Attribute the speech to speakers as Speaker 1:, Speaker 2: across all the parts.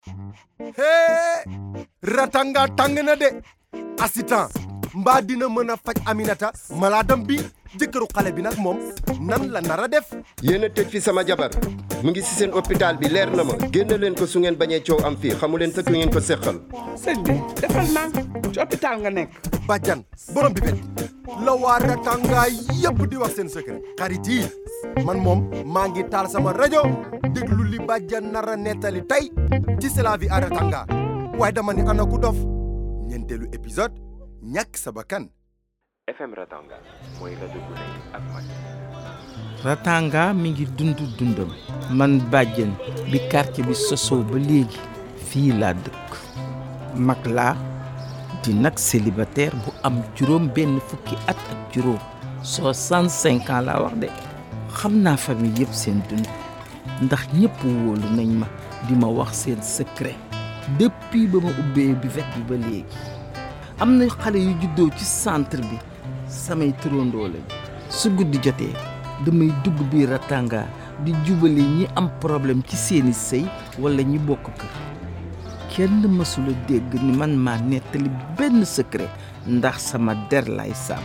Speaker 1: hee ratanga tàng na de assistant mbaa dina mën a faj Aminata malaadam bi jëkkëru xale bi nag moom nan la nar a def
Speaker 2: yéen a tëj fi sama jabar mu ngi si seen hôpital bi leer na ma génn leen ko su ngeen bañee coow am fii xamu leen sa ku ngeen ko séqal
Speaker 3: sëñ bi defal naa ci hôpital nga nekk
Speaker 1: bàjjan borom bi bet la waa ratanga yëpp di wax seen secret xarit yi man moom maa ngi taal sama rajo déglu li bàjjan nar a nettali tey ci C'est la vie à ratanga waaye dama ni ana ku dof ñeenteelu épisode ñàkk sa bakkan
Speaker 4: FM Ratanga mooy rajo bu nekk ak mag
Speaker 5: Ratanga mi ngi dund dundam man bàjjen bi quartier bi sosoo ba léegi fii laa dëkk mag laa di nag célibataire bu am juróom benn fukki at ak juróom soixante-cinq ans laa wax de xam naa famille yëpp seen dund ndax ñëpp wóolu nañ ma di ma wax seen secret depuis ba ma ubbee buvette bi ba léegi am na xale yu juddoo ci centre bi samay turandoo lañ su guddi jotee damay dugg biir Ratanga di jubale ñi am problème ci seeni sëy walla ñi bokk kër kenn mësula dégg ni man maa nettali benn secret ndax sama der lay sàmm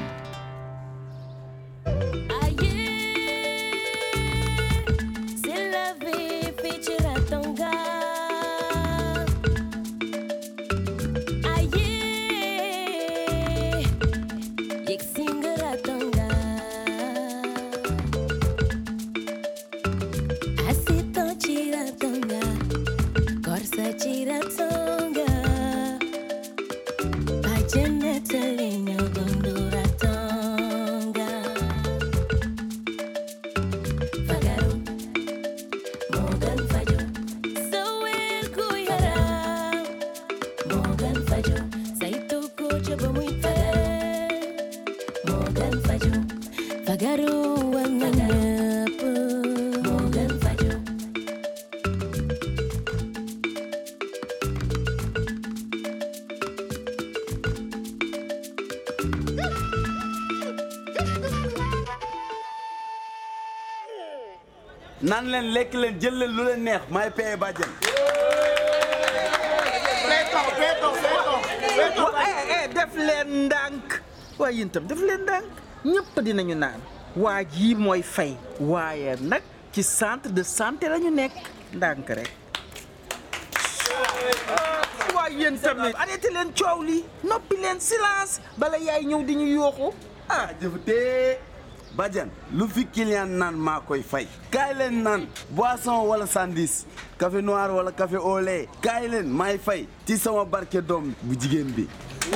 Speaker 6: C'est la vie, fii ci Ratanga. Aye, yegg si nga Ratanga. Assistant ci Ratanga, Korsa ci Ratanga. Bàjjen nettali ñu dundu Ratanga. Fagaru Morgan Fajo Sawir ku yaram Morgan Fajo Saytu ko ca ba muy fagal Morgan Fajo Fagaru war na ñëpp Morgan Fajo
Speaker 7: nan leen lekk leen jël leen lu leen neex maay paye bàjjen
Speaker 5: wa eh eh def leen ndànk waaye yéen tam def leen ndànk ñëpp dinañu naan waa jii mooy fay waaye nag ci centre de santé la ñu nekk ndànk rek waaye yéen tamit arrêté leen coow li noppi leen silence bala yaay ñëw di ñu yooxu ah
Speaker 7: jëfatee bàjjen lu fi client naan maa koy fay kaay leen naan boisson wala sandis café noir wala café au lait kaay leen maay fay ci sama barke doom bu jigéen bi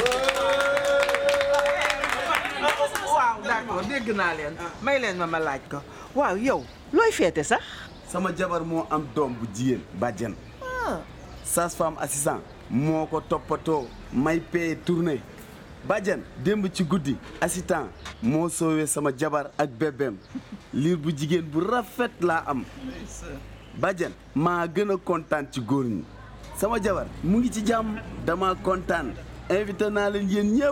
Speaker 5: waaw d'accord dégg naa leen may leen ma ma laaj ko waaw yow looy feete sax
Speaker 7: sama jabar moo am doom bu jigéen bàjjen sage-femme assistant moo ko toppatoo may paye tournée bàjjen démb ci guddi assistant moo soowee sama jabar ak bébéem liir bu jigéen bu rafet laa am bàjjen maa gën a kontaan ci góor ñi sama jabar mu ngi ci jàmm dama kontaan invité naa leen yéen ñëpp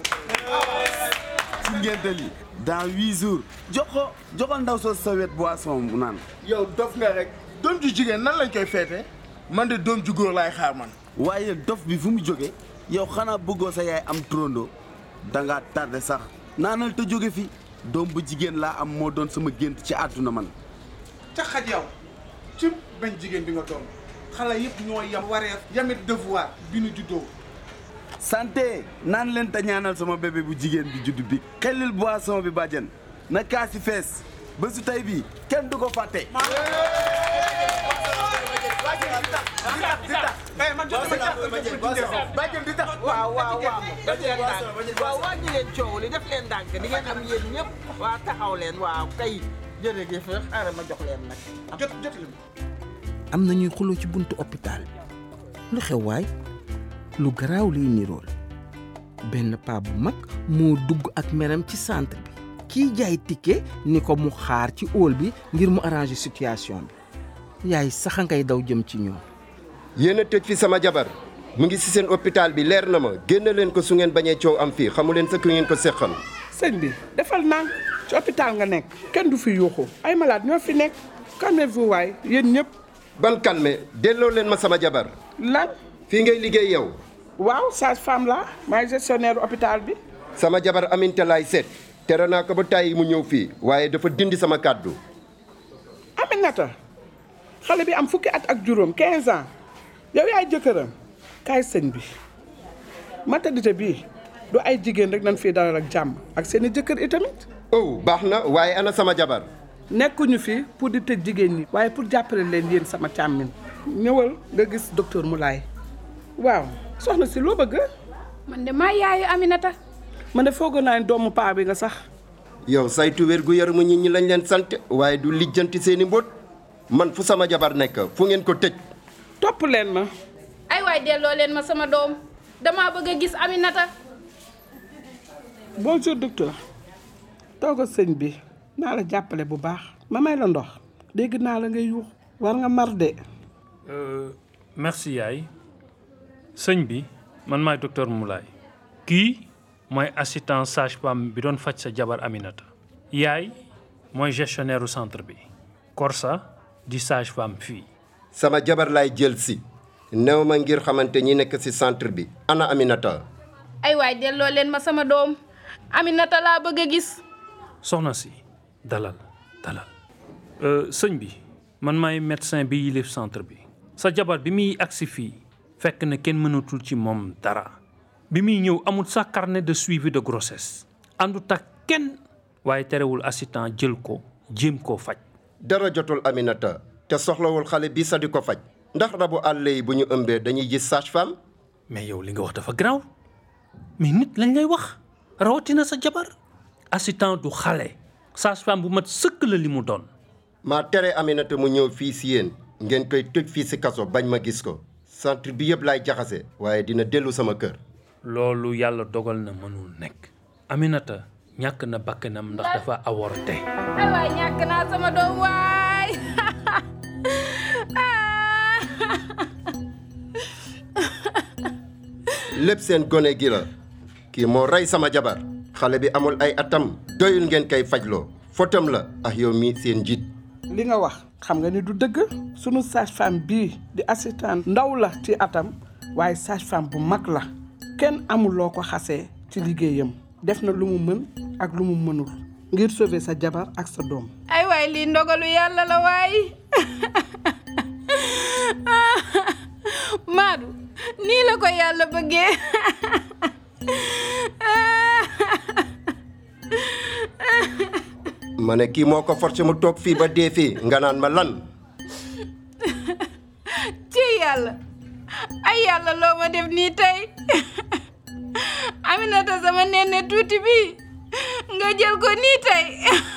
Speaker 7: ci ngénte li dans huit jours jox ko joxal ndaw soo sa wet boisson mu naan
Speaker 8: yow dof nga rek doom ju jigéen nan lañ koy feete man de doom ju góor laay xaar man
Speaker 7: waaye dof bi fu mu jóge yow xanaa bëggoo sa yaay am turandoo dangaa tardé sax naanal te jóge fi doom bu jigéen laa am moo doon sama gént ci àdduna man
Speaker 8: ca xaj yow ci bañ jigéen bi nga doon xale yëpp ñoo yam wareef yamit devoir bi nu juddoo
Speaker 7: santé naan leen te ñaanal sama bébé bu jigéen bi judd bi xellil boisson bi bàjjen na kaasi fees ba su tey bi kenn du ko fàtte
Speaker 5: waaw waaw waaw def leen ndànk waaw wàññi leen coow li def leen ndànk di ngeen am yéen ñëpp waa taxaw leen waaw kay jërëjëf xaaral ma jox leen nag
Speaker 8: jot jot li
Speaker 5: am na ñuy xuloo ci buntu hôpital lu xew waay lu garaaw liy nirool benn paa bu mag moo dugg ak meram ci centre bi kiy jaay ticket ni ko mu xaar ci hall bi ngir mu arranger situation bi yaay sax a ngay daw jëm ci ñoom
Speaker 2: yéen a tëj fi sama jabar mu ngi si seen hôpital bi leer na ma génn leen ko su ngeen bañee coow am fii xamu leen sa ku ngeen ko séqal
Speaker 3: sëñ bi defal naa ci hôpital nga nekk kenn du fi yuuxu ay malade ñoo fi nekk calmez-vous waay yéen ñëpp
Speaker 2: ban calme delloo leen ma sama jabar
Speaker 3: lan
Speaker 2: fii ngay liggéey yow
Speaker 3: waaw sage-femme la maay gestionnaire hôpital bi
Speaker 2: sama jabar Aminta laay seet tere naa ko ba tàyyi mu ñëw fii waaye dafa dindi sama kàddu
Speaker 3: Aminata xale bi am fukki at ak juróom 15 ans yow yaay jëkkëram kaay sëñ bi maternité bii du ay jigéen rek nañ fii dalal ak jàmm ak seeni jëkkër itamit
Speaker 2: oh baax na waaye ana sama jabar
Speaker 3: nekkuñu fi pour di tëj jigéen ñi waaye pour jàppale leen yéen sama càmmin ñëwal nga gis docteur Moulay waaw soxna si loo bëgg
Speaker 9: man de maa yaayu Aminata
Speaker 3: man de foogoon naa ne doomu paa bi nga sax
Speaker 2: yow saytu wér gu yaramu nit ñi lañ leen sant waaye du lijjanti seeni mbóot man fu sama jabar nekk fu ngeen ko tëj
Speaker 3: topp leen ma
Speaker 9: ay waay delloo leen ma sama doom dama bëgg a gis Aminata
Speaker 3: bonjour docteur toogal sëñ bi naa la jàppale bu baax ma may la ndox dégg naa la ngay yuux war nga mar de
Speaker 10: merci yaay sëñ bi man maay docteur Moulay kii mooy assistant sage-femme bi doon faj sa jabar Aminata yaay mooy gestionnaire u centre bi Korsa di sage-femme fii
Speaker 2: sama jabar laay jël si néew ma ngir xamante ñi nekk ci centre bi ana Aminata
Speaker 9: ay waay delloo leen ma sama doom Aminata laa bëgg a gis
Speaker 10: soxna si dalal dalal Euh, sëñ bi man maay médecin bi yilif centre bi sa jabar bi muy agsi fii fekk na kenn mënatul ci moom dara bi muy ñëw amul sax carnet de suivi de grossesse àndut ak kenn waaye terewul assistant jël ko jéem koo faj
Speaker 2: dara jotul Aminata te soxlawul xale bi sa di ko faj ndax rabu àll yi bu ñu ëmbee dañuy gis sage-femme
Speaker 10: mais yow li nga wax dafa garaaw mais nit lañ lay wax rawatina sa jabar assistant du xale sage-femme bu mat sëkk la li mu doon
Speaker 2: maa tere Aminata mu ñëw fii si yéen ngeen koy tëj fii si kaso bañ ma gis ko centre bi yëpp laay jaxase waaye dina dellu sama kër
Speaker 10: loolu yàlla dogal na mënul nekk Aminata ñàkk na bakkanam ndax dafa avorté
Speaker 9: ay waay ñàkk naa sama doom waay
Speaker 2: lépp seen gone gi la kii moo rey sama jabar xale bi amul ay atam doyul ngeen koy fajloo fotam la ak yow mi seen njiit
Speaker 3: li nga wax xam nga ni du dëgg sunu sage-femme bii di assistant ndaw la ci atam waaye sage-femme bu mag la kenn amul loo ko xasee ci liggéeyam def na lu mu mën ak lu mu mënul ngir sauver sa jabar ak sa doom
Speaker 9: ay waay lii ndogalu yàlla la waay Maadu nii la ko yàlla bëggee
Speaker 2: ma ne kii moo ko forcé mu toog fii ba dee fii nga naan ma lan
Speaker 9: ci yàlla ay yàlla loo ma def nii tey Aminata sama nenne tuuti bi nga jël ko nii tey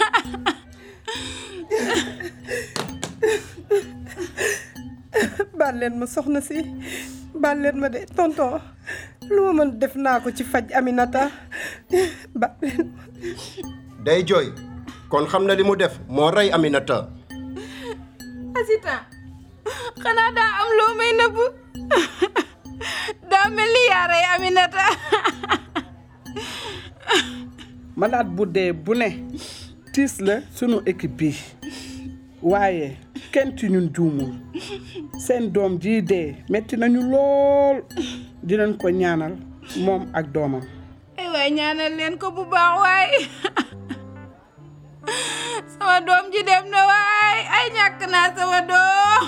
Speaker 11: baal leen ma soxna si baal leen ma de tonton lu ma mën def naa ko ci faj Aminata baal leen ma
Speaker 2: day jooy kon xam na li mu def moo rey Aminata
Speaker 9: assistant xanaa daa am loo may nëbb daa mel ni yaa rey Aminata
Speaker 3: malade bu dee bu ne tiis la sunu équipe bi waaye kenn ci ñun juumul seen doom jii dee metti nañu lool dinañ ko ñaanal moom ak doomam
Speaker 9: ay waay ñaanal leen ko bu baax waay sama doom ji dem na waay ay ñàkk naa sama doom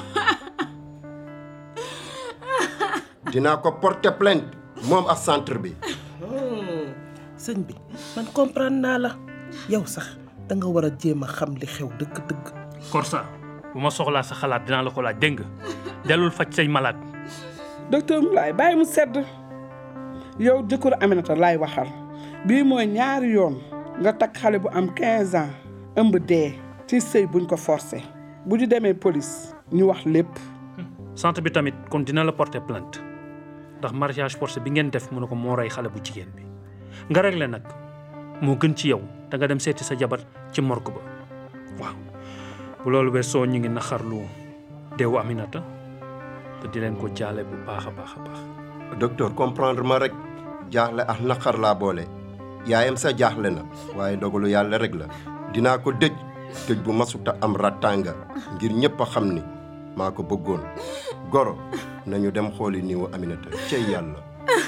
Speaker 2: dinaa ko porter plainte moom ak centre bi
Speaker 12: sëñ bi man comprendre naa la yow sax da nga war a jéem a xam li xew dëgg-dëgg.
Speaker 10: Korsa bu ma soxlaa sa xalaat dinaa la ko laaj dégg nga dellul faj say malade
Speaker 3: docteur Moulay bàyyi mu sedd yow jëkkëru Aminata laay waxal bii mooy ñaari yoon nga takk xale bu am 15 ans ëmb dee ci sëy buñ ko forcé bu ñu demee police ñu wax lépp
Speaker 10: centre bi tamit kon dina la porter plainte ndax mariage forcé bi ngeen def mu ne ko moo rey xale bu jigéen bi nga réglé nag moo gën ci yow da nga dem seeti sa jabar ci morgue ba waaw bu loolu weesoo ñu ngi naxarlu deewu Aminata te di leen ko jaale bu baax a baax a baax
Speaker 2: docteur comprendre ma rek jaaxle ak naqar laa boole yaayam sa jaaxle na waaye dogalu yàlla rek la dinaa ko dëj dëj bu masuta am rattanga ngir ñëpp a xam ni maa ko bëggoon goro nañu dem xooli niiwu Aminata cey yàlla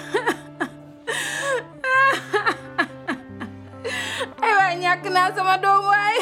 Speaker 9: ay waay ñàkk naa sama doom waay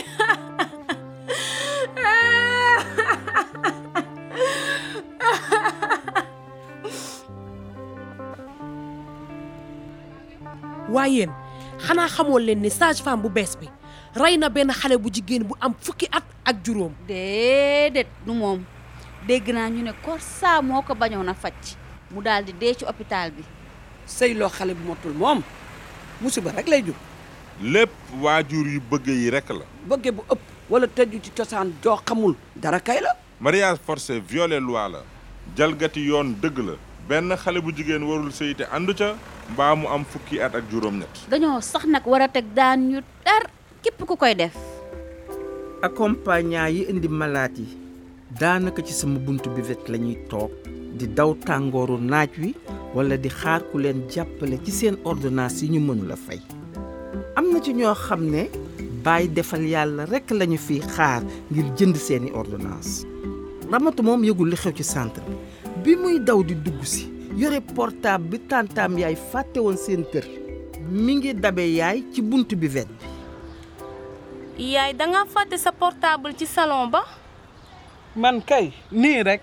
Speaker 13: waaye yéen xanaa xamoon leen ni sage femme bu bees bi rey na benn xale bu jigéen bu am fukki at ak juróom.
Speaker 14: déedéet du moom dégg naa ñu ne Korsa moo ko bañoon a faj mu daal di dee ci hôpital bi.
Speaker 3: sëyloo xale bu motul moom musiba rek lay jur
Speaker 15: lépp waajur yu bëgg yi rekk la
Speaker 3: bëgge bu ëpp wala tëju ci cosaan joo xamul dara kay la
Speaker 15: mariage forcé violé loi la jalgati yoon dëgg la benn xale bu jigéen warul sëy te àndu ca mbaa mu am fukki at ak juróom-ñett
Speaker 14: dañoo sax nag war a teg daan ñu dar képp ku koy def.
Speaker 5: accompagnant yi indi malaat yi daanaka ci sama buntu bi wet la ñuy toog di daw tàngooru naaj wi wala di xaar ku leen jàppale ci seen ordonnance yi ñu mënula fay am na ci ñoo xam ne bàyyi defal yàlla rekk lañu fiy xaar ngir jënd seeni ordonnance ramatu moom yëgul li xew ci centre bi bi muy daw di dugg si yore portable bi tàntaam yaay fàtte woon seen kër mi ngi dabe yaay ci bunt bi wet bi
Speaker 16: yaay danga fàtte sa portable ci salon ba
Speaker 3: man kay nii rek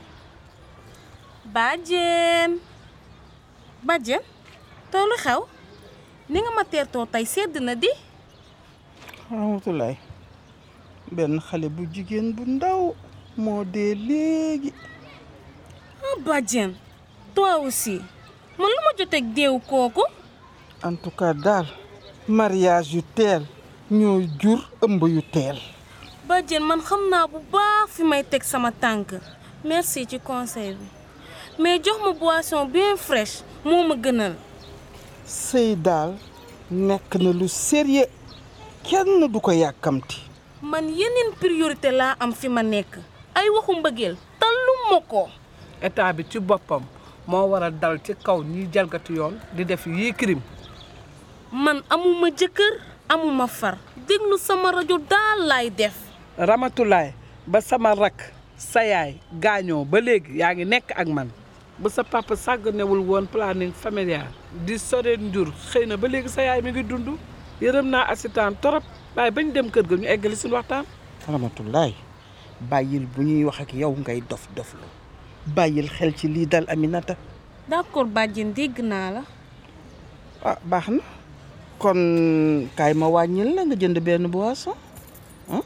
Speaker 16: bàjjen bàjjen toolu xew ni nga ma teertoo tey sedd na di
Speaker 5: Ramatulaay benn xale bu jigéen bu ndaw moo dee léegi
Speaker 16: ah bàjjen toi aussi man lu ma joteeg deewu kooku
Speaker 5: en tout cas daal mariage yu teel ñoo jur ëmb yu teel
Speaker 16: bàjjen man xam naa bu baax fi may teg sama tànk merci ci conseil bi mais jox ma boisson bien fraîche moo ma gënal
Speaker 5: sëy daal nekk na lu sérieux kenn du ko yàkkamti
Speaker 16: man yeneen priorité laa am fi ma nekk ay waxu mbëggeel tallu ma ko
Speaker 3: état bi ci boppam moo war a dal ci kaw ñiy jalgati yoon di def yii crime
Speaker 16: man amuma jëkkër amuma far déglu sama rajo daal laay def
Speaker 3: Ramatulaay ba sama rakk sa yaay gaañoo ba léegi yaa ngi nekk ak man ba sa papa sàgganewul woon planning familial di sore njur xëy na ba léegi sa yaay mi ngi dund yërëm naa assistant torop waaye bañ dem kër ga ñu eggali suñu waxtaan
Speaker 5: Ramatulaay bàyyil bu ñuy wax ak yow ngay dof doflu bàyyil xel ci lii dal Aminata
Speaker 16: d'accord bàjjen dégg naa la
Speaker 5: ah baax na kon kaay ma wàññil la nga jënd benn boisson ah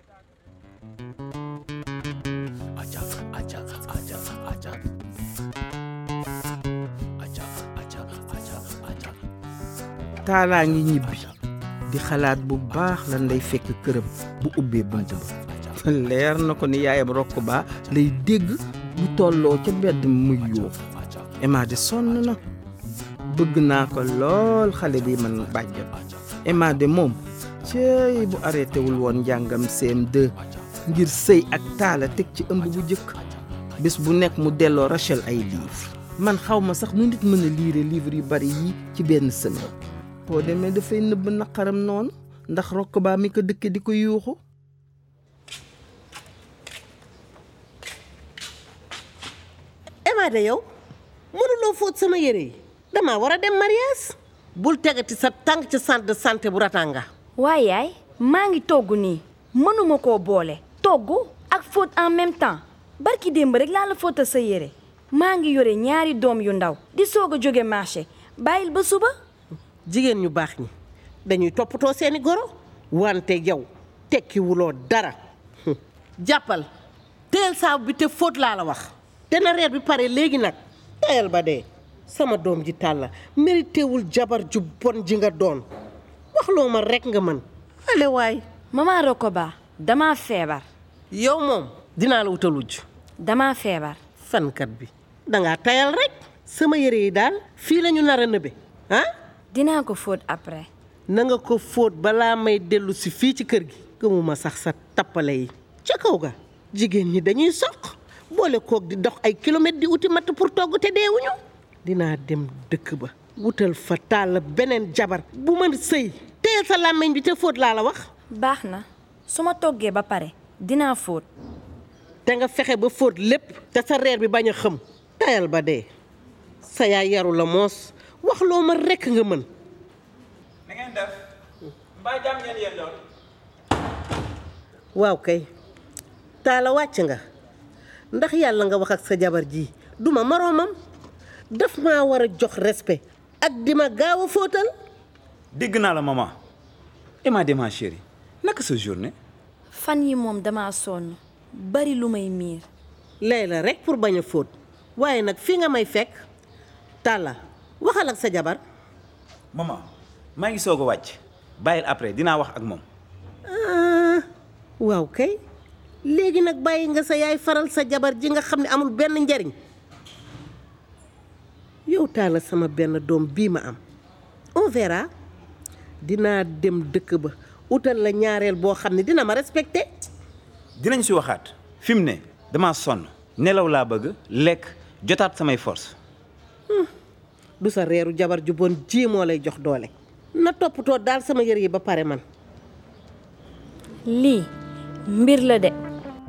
Speaker 5: taalaa ngi ñibbi di xalaat bu baax lan lay fekk këram bu ubbee bunt ba leer na ko ni yaayam rokk baa lay dégg bu tolloo ca mbedd muy yoo Emma de sonn na bëgg naa ko lool xale bi man bàjjam Emma de moom cëy bu arrêté wul woon njàngam CM2 ngir sëy ak taala teg ci ëmb bu jëkk bés bu nekk mu delloo Rachel ay livre man xaw ma sax nu nit mën a liire livre yu bari yi ci benn semaine boo demee dafay nëbb naqaram noonu ndax rokk baa mi ko dëkke di ko yuuxu
Speaker 12: Emma de yow mënuloo fóot sama yére yi damaa war a dem mariage bul tegati sa tànk ci centre de santé bu Ratanga
Speaker 17: waaye yaay maa ngi togg nii mënuma koo boole togg ak fóot en même temps barki démb rek laa la fóotal sa yére maa ngi yore ñaari doom yu ndaw di soog a jóge marché bàyyil ba suba
Speaker 12: jigéen ñu baax ñi dañuy toppatoo seeni goro wante yow tekkiwuloo dara jàppal teel saabu bi te fóot laa la wax dana reer bi pare léegi nag tayal ba dee sama doom ji tàlla méritéwul jabar ju bon ji nga doon waxloo ma rekk nga mën ale waay
Speaker 17: maman Rokoba dama feebar
Speaker 12: yow moom dinaa la wutal wujj
Speaker 17: dama feebar
Speaker 12: fankat bi dangaa tayal rek sama yére yi daal fii lañu nar a nëbe ah
Speaker 17: dinaa ko fóot après
Speaker 12: na nga ko fóot balaa may dellu si fii ci kër gi gëmuma sax sa tappale yi ca kaw ga jigéen ñi dañuy soq boole koog di dox ay kilomètres di uti matt pour togg te deewuñu dinaa dem dëkk ba wutal fa tàll beneen jabar bu mën sëy teyal sa làmmiñ bi te fóot laa la wax
Speaker 17: baax na su ma toggee ba pare dinaa fóot
Speaker 12: te nga fexe ba fóot lépp te sa reer bi bañ a xëm tayal ba dee sa yaay yaru la moos wax loo ma rekk nga mën
Speaker 18: na ngeen def mbaa jàmm ngeen yéen doon
Speaker 12: waaw kay taala wàcc nga ndax yàlla nga wax ak sa jabar ji duma moroomam daf maa war a jox respect ak di ma gaaw a fóotal
Speaker 18: dégg naa la maman et ma ma chérie naka sa journée
Speaker 17: fan yi moom dama sonn bari lu may miir
Speaker 12: lay la rek pour bañ a fóot waaye nag fii nga may fekk tàlla waxal ak sa jabar
Speaker 18: maman maa ngi soog a wàcc bàyyil après dinaa wax ak moom
Speaker 12: ah waaw kay léegi nag bàyyi nga sa yaay faral sa jabar ji nga xam ne amul benn njariñ yow taala sama benn doom bii ma am on verra dinaa dem dëkk ba utal la ñaareel boo xam ne dina ma respecté
Speaker 18: dinañ si waxaat fi mu ne dama sonn nelaw laa bëgg lekk jotaat samay force
Speaker 12: du sa reeru jabar ju bon ji moo lay jox doole na toppatoo daal sama yër yi ba pare man
Speaker 17: lii mbir la de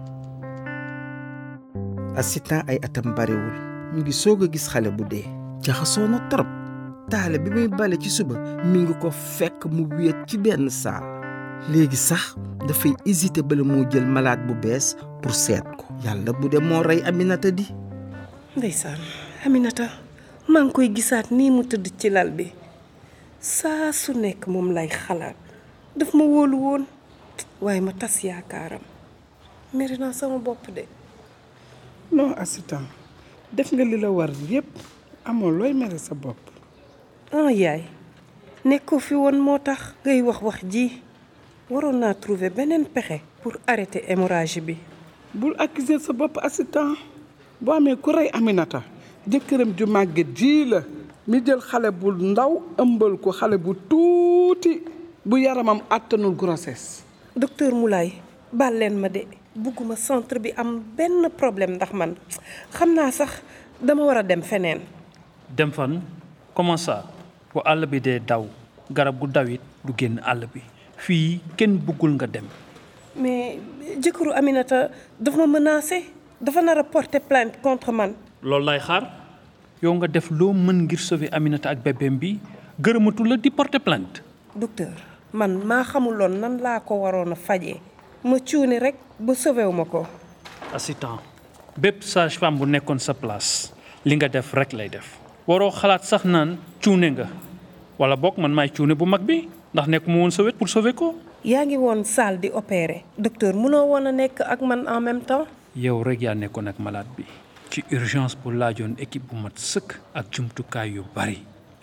Speaker 5: assistant ay atam barewul mu ngi soog a gis xale bu dee jaxasoo na trop taale bi muy bale ci suba mi ngi ko fekk mu wéet ci benn saal léegi sax dafay hésiter bala moo jël malade bu bees pour seet ko yàlla bu dee moo rey Aminata di
Speaker 11: ndeysaan Aminata maa ngi koy gisaat nii mu tëdd ci lal bi saa su nekk moom lay xalaat daf ma wóolu woon waaye ma tas yaakaaram meri naa sama bopp de
Speaker 3: non assistant def nga li la war yépp amoo looy mere sa bopp
Speaker 11: ah yaay nekkoo fi woon moo tax ngay wax wax ji waroon naa trouver beneen pexe pour arrêter hémorragie bi
Speaker 3: bul accuser sa bopp assistant boo amee ku rey Aminata jëkkëram ju màgget ji la mi jël xale bu ndaw ëmbal ko xale bu tuuti bu yaramam àttanul grossesse
Speaker 11: docteur Moulay baal leen ma de bugguma centre bi am benn problème ndax man xam naa sax dama war a dem feneen
Speaker 10: dem fan comment ça bu àll bi dee daw garab gu dawit du génn àll bi fii kenn bëggul nga dem
Speaker 11: mais jëkkëru Aminata dafa ma menacé dafa nar a porter plainte contre man
Speaker 10: loolu lay xaar yow nga def loo mën ngir sauver Aminata ak bébéem bi gërëmatu la di porter plainte
Speaker 11: docteur man maa xamuloon nan laa ko waroon a fajee ma cuuni rek ba sauvé wu ma ko
Speaker 10: assistant bépp sage-femme bu nekkoon sa place li nga def rek lay def waroo xalaat sax naan cuune nga wala boog man maay cuune bu mag bi ndax nekk mu woon sa wet pour sauver ko
Speaker 11: yaa ngi woon salle di opérer docteur munoo woon a nekk ak man en même temps
Speaker 10: yow rek yaa nekkoon ak malade bi ci urgence bu laajoon équipe bu mat sëkk ak jumtukaay yu bari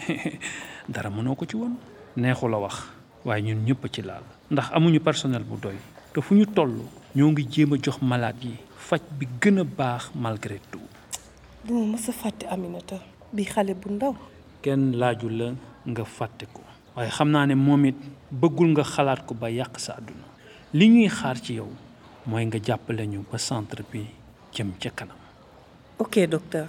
Speaker 10: dara mënoo ko ci woon neexu la wax waaye ñun ñëpp ci laal ndax amuñu personnel bu doy te fu ñu toll ñoo ngi jéem a jox malade yi faj bi gën a baax malgré tout
Speaker 11: duma mës a fàtte Aminata bi xale bu ndaw
Speaker 10: kenn laaju la nga fàtte ko waaye xam naa ne moom it bëggul nga xalaat ko ba yàq sa àdduna li ñuy xaar ci yow mooy nga jàppale ñu ba centre bi jëm ca kanam
Speaker 11: ok docteur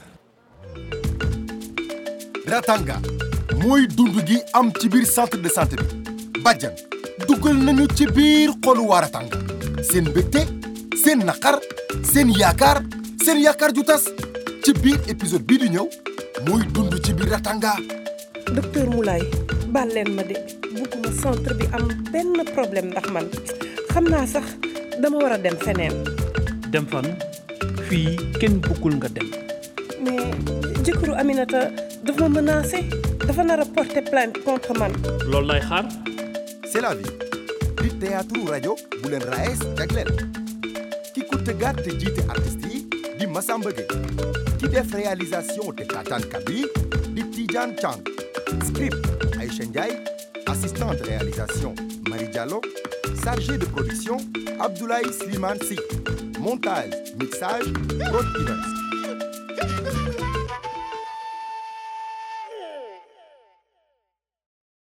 Speaker 1: Ratanga mooy dund gi am ci biir centre de santé bi bàjjan dugal nañu ci biir xolu waa Ratanga seen mbégte seen naqar seen yaakaar seen yaakaar ju tas ci biir épisode bii di ñëw mooy dund ci biir Ratanga
Speaker 11: docteur Moulay baal leen ma de bugguma centre bi am benn problème ndax man xam naa sax dama war a dem feneen
Speaker 10: dem fan fii kenn bëggul nga dem
Speaker 11: mais jëkkëru Aminata dafa ma menacé dafa nar a porter plainte contre man
Speaker 10: loolu lay xaar
Speaker 1: c'est la vie di théâtre rajo bu leen raes jagleel ki ko tëggaat te jiite artistes yi di Massamba Gueye ki def réalisation te taataan bi di Tidiane Chang script Aïcha Ndiaye assistant de réalisation Marie Diallo chargé de production Abdoulaye Slimane Sy montage mixage Prod Events